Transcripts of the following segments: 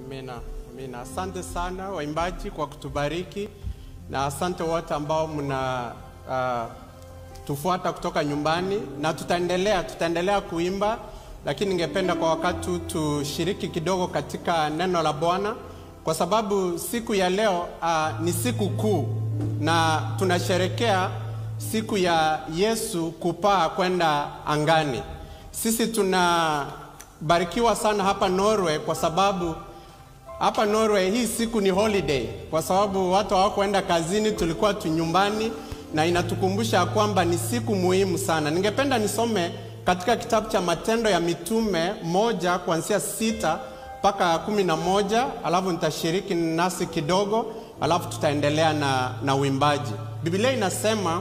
Amina, amina. Asante sana waimbaji kwa kutubariki na asante wote ambao mna uh, tufuata kutoka nyumbani, na tutaendelea tutaendelea kuimba, lakini ningependa kwa wakati huu tushiriki kidogo katika neno la Bwana kwa sababu siku ya leo uh, ni siku kuu na tunasherekea siku ya Yesu kupaa kwenda angani. Sisi tunabarikiwa sana hapa Norway kwa sababu hapa Norway hii siku ni holiday, kwa sababu watu hawakuenda kazini, tulikuwa tu nyumbani, na inatukumbusha kwamba ni siku muhimu sana. Ningependa nisome katika kitabu cha Matendo ya Mitume moja kuanzia sita mpaka kumi na moja alafu nitashiriki nasi kidogo, alafu tutaendelea na, na uimbaji. Biblia inasema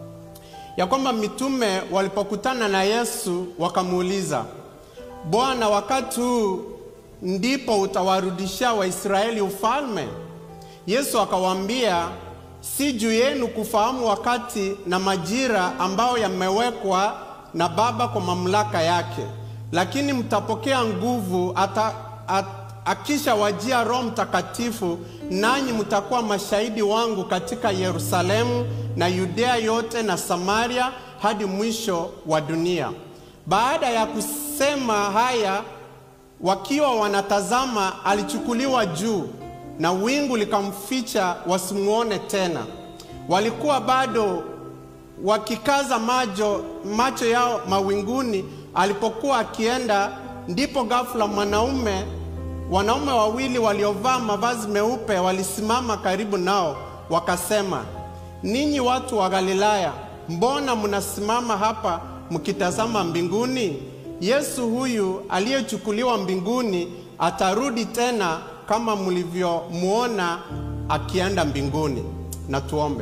ya kwamba mitume walipokutana na Yesu wakamuuliza, Bwana, wakati huu ndipo utawarudishia Waisraeli ufalme? Yesu akawaambia, si juu yenu kufahamu wakati na majira ambayo yamewekwa na Baba kwa mamlaka yake, lakini mtapokea nguvu ata, at, akisha wajia Roho Mtakatifu, nanyi mtakuwa mashahidi wangu katika Yerusalemu na Yudea yote na Samaria hadi mwisho wa dunia. Baada ya kusema haya, wakiwa wanatazama, alichukuliwa juu na wingu likamficha, wasimuone tena. Walikuwa bado wakikaza macho, macho yao mawinguni alipokuwa akienda, ndipo ghafula mwanaume wanaume wawili waliovaa mavazi meupe walisimama karibu nao, wakasema, ninyi watu wa Galilaya, mbona mnasimama hapa mkitazama mbinguni? Yesu huyu aliyechukuliwa mbinguni atarudi tena kama mlivyomwona akienda mbinguni. Na tuombe.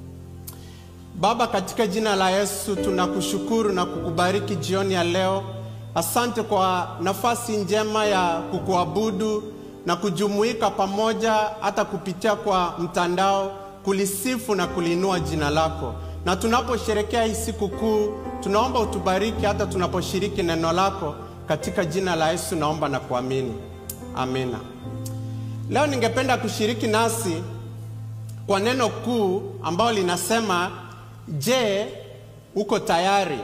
Baba, katika jina la Yesu tunakushukuru na kukubariki jioni ya leo. Asante kwa nafasi njema ya kukuabudu na kujumuika pamoja hata kupitia kwa mtandao kulisifu na kuliinua jina lako. Na tunaposherekea hii siku kuu, tunaomba utubariki hata tunaposhiriki neno lako. Katika jina la Yesu naomba na kuamini, amina. Leo ningependa kushiriki nasi kwa neno kuu ambalo linasema, je, uko tayari?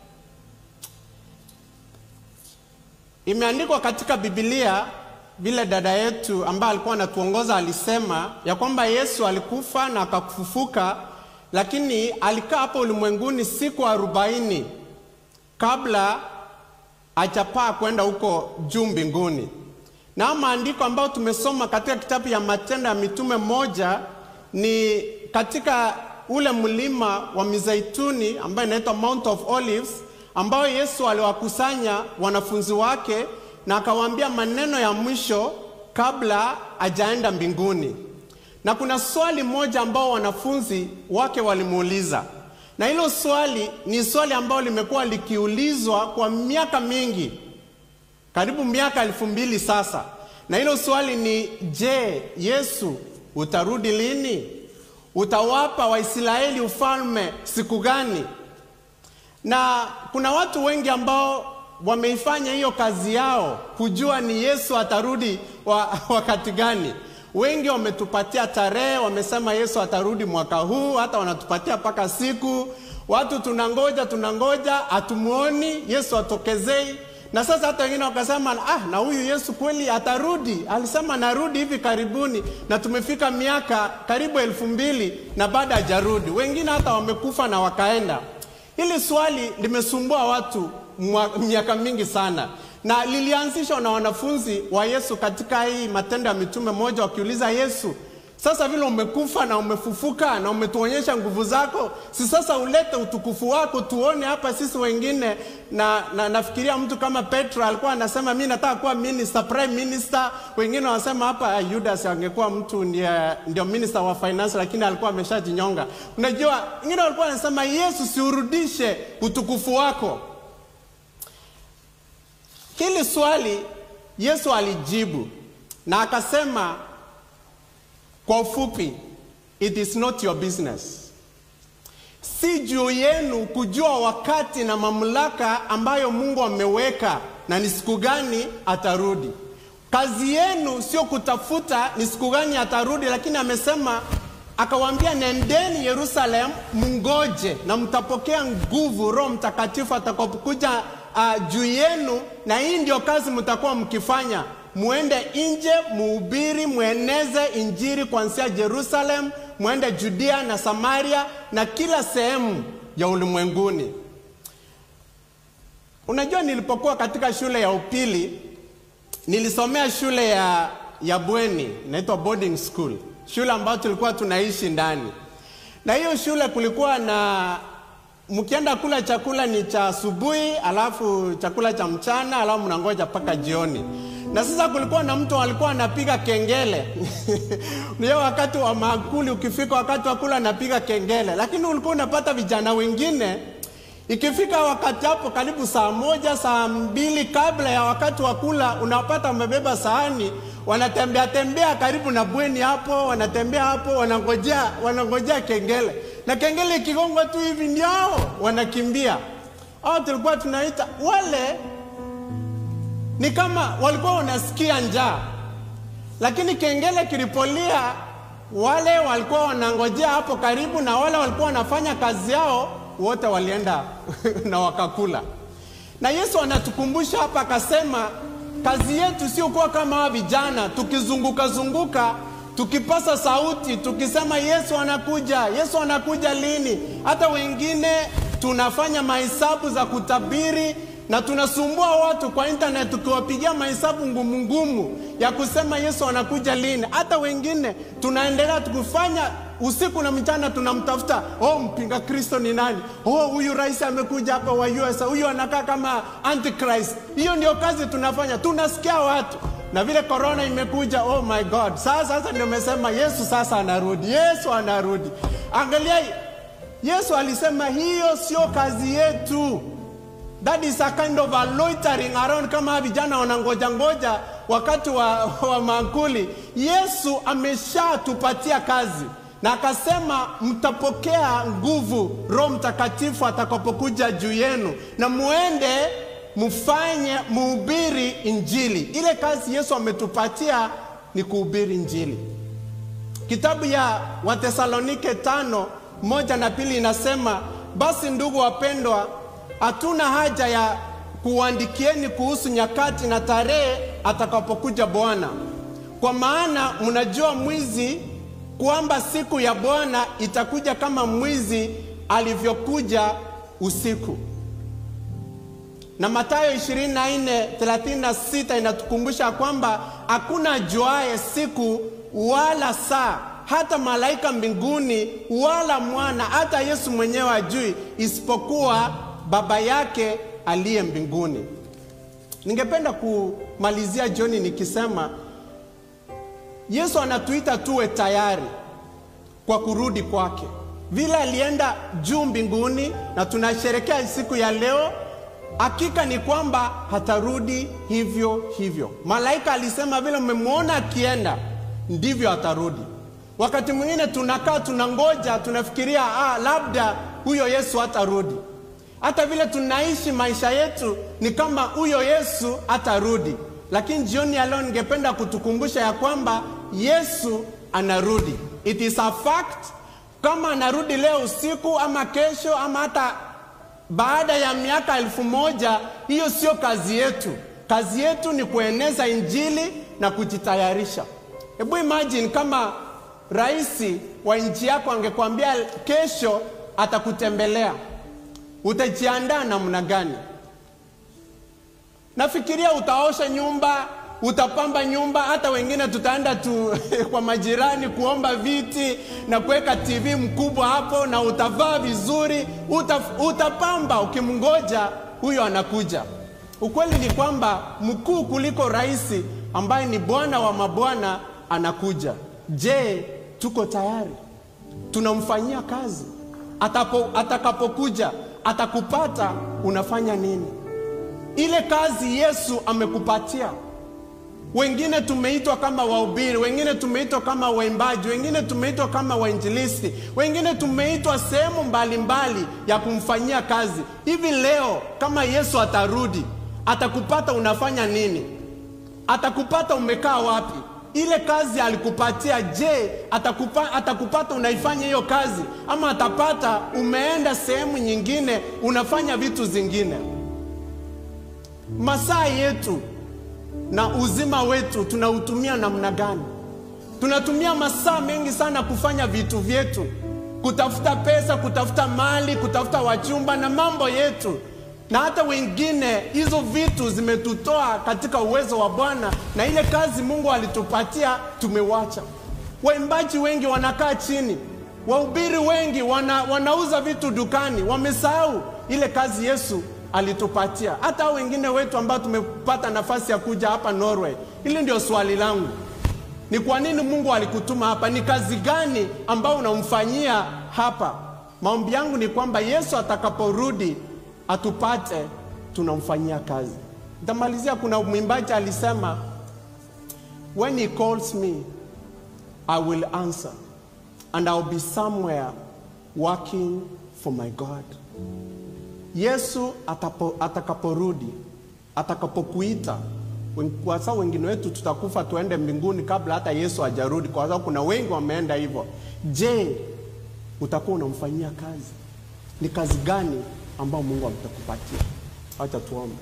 Imeandikwa katika Biblia vile dada yetu ambaye alikuwa anatuongoza alisema ya kwamba Yesu alikufa na akafufuka, lakini alikaa hapo ulimwenguni siku arobaini kabla hajapaa kwenda huko juu mbinguni. Na maandiko ambayo tumesoma katika kitabu ya Matendo ya Mitume moja ni katika ule mlima wa Mizeituni ambayo inaitwa Mount of Olives ambayo Yesu aliwakusanya wanafunzi wake na akawaambia maneno ya mwisho kabla ajaenda mbinguni. Na kuna swali moja ambao wanafunzi wake walimuuliza, na hilo swali ni swali ambalo limekuwa likiulizwa kwa miaka mingi, karibu miaka elfu mbili sasa. Na hilo swali ni je, Yesu utarudi lini? Utawapa Waisraeli ufalme siku gani? Na kuna watu wengi ambao wameifanya hiyo kazi yao kujua ni Yesu atarudi wa, wakati gani. Wengi wametupatia tarehe, wamesema Yesu atarudi mwaka huu, hata wanatupatia mpaka siku. Watu tunangoja tunangoja, hatumuoni Yesu atokezei. Na sasa hata wengine wakasema ah, na huyu Yesu kweli atarudi? Alisema narudi hivi karibuni, na tumefika miaka karibu elfu mbili na bado hajarudi. Wengine hata wamekufa na wakaenda. Hili swali limesumbua watu miaka mingi sana, na lilianzishwa na wanafunzi wa Yesu katika hii Matendo ya Mitume moja, wakiuliza Yesu, sasa vile umekufa na umefufuka na umetuonyesha nguvu zako, si sasa ulete utukufu wako tuone hapa sisi wengine. Na, na nafikiria mtu kama Petro alikuwa anasema mi nataka kuwa minister, prime minister. Wengine wanasema hapa Judas angekuwa mtu ndio, ndio minister wa finance, lakini alikuwa ameshajinyonga. Unajua, wengine walikuwa wanasema Yesu, siurudishe utukufu wako. Hili swali Yesu alijibu na akasema kwa ufupi, it is not your business. Si juu yenu kujua wakati na mamlaka ambayo Mungu ameweka na ni siku gani atarudi. kazi yenu sio kutafuta ni siku gani atarudi, lakini amesema akawaambia, nendeni Yerusalemu, mngoje na mtapokea nguvu, Roho Mtakatifu atakapokuja uh, juu yenu, na hii ndio kazi mtakuwa mkifanya muende nje, muhubiri, mueneze injili kuanzia Yerusalem, muende Judea na Samaria na kila sehemu ya ulimwenguni. Unajua, nilipokuwa katika shule ya upili nilisomea shule ya, ya bweni inaitwa boarding school, shule ambayo tulikuwa tunaishi ndani, na hiyo shule kulikuwa na mkienda kula chakula ni cha asubuhi, alafu chakula cha mchana, alafu mnangoja mpaka jioni. Na sasa kulikuwa na mtu alikuwa anapiga kengele ndio wakati wa maakuli ukifika, wakati wa kula anapiga kengele, lakini ulikuwa unapata vijana wengine ikifika wakati hapo karibu saa moja saa mbili kabla ya wakati wa kula, unapata wamebeba sahani, wanatembea tembea karibu na bweni hapo, wanatembea hapo, wanangojea wanangojea kengele, na kengele ikigongwa tu hivi ndio wanakimbia. Hao tulikuwa tunaita wale, ni kama walikuwa wanasikia njaa, lakini kengele kilipolia, wale walikuwa wanangojea hapo karibu, na wale walikuwa wanafanya kazi yao wote walienda na wakakula. Na Yesu anatukumbusha hapa, akasema kazi yetu sio kuwa kama hawa vijana tukizunguka zunguka tukipasa sauti tukisema Yesu anakuja, Yesu anakuja lini? Hata wengine tunafanya mahesabu za kutabiri na tunasumbua watu kwa internet tukiwapigia mahesabu ngumu ngumu ya kusema Yesu anakuja lini. Hata wengine tunaendelea tukifanya usiku na mchana tunamtafuta, oh, mpinga Kristo ni nani? Oh, huyu rais amekuja hapa wa US, huyu anakaa kama antichrist. Hiyo ndio kazi tunafanya, tunasikia watu na vile korona imekuja, oh my God, sasa sasa ndio umesema Yesu sasa anarudi, Yesu anarudi. Angalia, Yesu alisema hiyo sio kazi yetu. That is a kind of a loitering around, kama vijana wanangoja ngoja wakati wa, wa mankuli. Yesu ameshatupatia kazi na akasema mtapokea nguvu Roho Mtakatifu atakapokuja juu yenu, na muende mfanye muhubiri Injili. Ile kazi Yesu ametupatia ni kuhubiri Injili. Kitabu ya Watesalonike tano moja na pili inasema, basi ndugu wapendwa, hatuna haja ya kuandikieni kuhusu nyakati na tarehe atakapokuja Bwana, kwa maana mnajua mwizi kwamba siku ya Bwana itakuja kama mwizi alivyokuja usiku. Na Mathayo 24:36 inatukumbusha kwamba hakuna ajuaye siku wala saa, hata malaika mbinguni, wala mwana, hata Yesu mwenyewe ajui, isipokuwa Baba yake aliye mbinguni. Ningependa kumalizia jioni nikisema Yesu anatuita tuwe tayari kwa kurudi kwake, vile alienda juu mbinguni na tunasherekea siku ya leo. Hakika ni kwamba hatarudi hivyo hivyo. Malaika alisema vile mmemwona akienda ndivyo atarudi. Wakati mwingine tunakaa tunangoja, tunafikiria ah, labda huyo Yesu hatarudi. Hata vile tunaishi maisha yetu ni kama huyo Yesu hatarudi, lakini jioni ya leo ningependa kutukumbusha ya kwamba Yesu anarudi. It is a fact. Kama anarudi leo usiku ama kesho ama hata baada ya miaka elfu moja, hiyo sio kazi yetu. Kazi yetu ni kueneza injili na kujitayarisha. Hebu imagine kama rais wa nchi yako angekwambia kesho atakutembelea, utajiandaa namna gani? Nafikiria utaosha nyumba, utapamba nyumba, hata wengine tutaenda tu kwa majirani kuomba viti na kuweka TV mkubwa hapo, na utavaa vizuri, uta, utapamba ukimngoja huyo anakuja. Ukweli ni kwamba mkuu kuliko rais ambaye ni Bwana wa mabwana anakuja. Je, tuko tayari? Tunamfanyia kazi? Atapo, atakapokuja atakupata, unafanya nini? Ile kazi Yesu amekupatia. Wengine tumeitwa kama wahubiri, wengine tumeitwa kama waimbaji, wengine tumeitwa kama wainjilisti, wengine tumeitwa sehemu mbalimbali ya kumfanyia kazi. Hivi leo kama Yesu atarudi, atakupata unafanya nini? atakupata umekaa wapi? Ile kazi alikupatia, je, atakupa, atakupata unaifanya hiyo kazi, ama atapata umeenda sehemu nyingine unafanya vitu zingine? Masaa yetu na uzima wetu tunautumia namna gani? Tunatumia masaa mengi sana kufanya vitu vyetu, kutafuta pesa, kutafuta mali, kutafuta wachumba na mambo yetu, na hata wengine, hizo vitu zimetutoa katika uwezo wa Bwana na ile kazi Mungu alitupatia tumewacha. Waimbaji wengi wanakaa chini, wahubiri wengi wana, wanauza vitu dukani, wamesahau ile kazi Yesu alitupatia. Hata hao wengine wetu ambao tumepata nafasi ya kuja hapa Norway, hili ndio swali langu ni kwa nini Mungu alikutuma hapa? Ni kazi gani ambayo unamfanyia hapa? Maombi yangu ni kwamba Yesu atakaporudi atupate tunamfanyia kazi. Nitamalizia, kuna mwimbaji alisema, when he calls me I will answer and I'll be somewhere working for my God. Yesu atapo, atakaporudi atakapokuita kwa sababu wengine wetu tutakufa tuende mbinguni kabla hata Yesu hajarudi, kwa sababu kuna wengi wameenda hivyo. Je, utakuwa unamfanyia kazi? Ni kazi gani ambayo Mungu ametakupatia? Acha tuombe.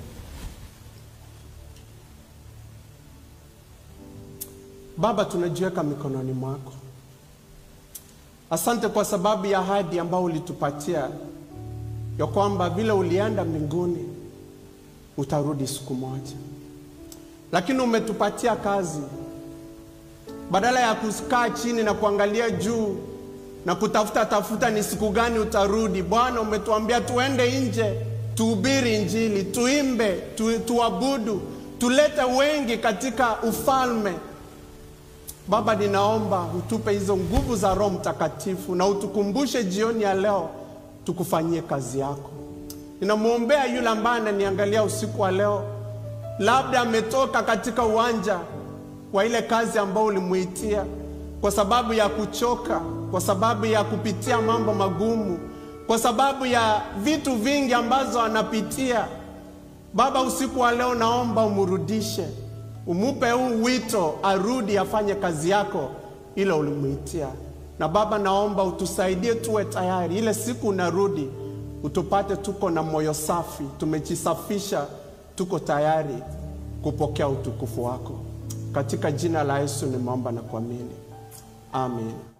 Baba, tunajiweka mikononi mwako. Asante kwa sababu ya ahadi ambayo ulitupatia ya kwamba vile ulienda mbinguni utarudi siku moja lakini umetupatia kazi. Badala ya kukaa chini na kuangalia juu na kutafuta tafuta ni siku gani utarudi, Bwana umetuambia tuende nje, tuhubiri Injili, tuimbe, tu, tuabudu, tulete wengi katika ufalme. Baba, ninaomba utupe hizo nguvu za Roho Mtakatifu na utukumbushe jioni ya leo tukufanyie kazi yako. Ninamwombea yule ambaye ananiangalia usiku wa leo labda ametoka katika uwanja wa ile kazi ambayo ulimuitia, kwa sababu ya kuchoka, kwa sababu ya kupitia mambo magumu, kwa sababu ya vitu vingi ambazo anapitia. Baba, usiku wa leo naomba umrudishe, umupe huu wito, arudi afanye kazi yako ile ulimuitia. Na Baba, naomba utusaidie tuwe tayari, ile siku unarudi utupate tuko na moyo safi, tumejisafisha tuko tayari kupokea utukufu wako. Katika jina la Yesu nimeomba na kuamini, amen.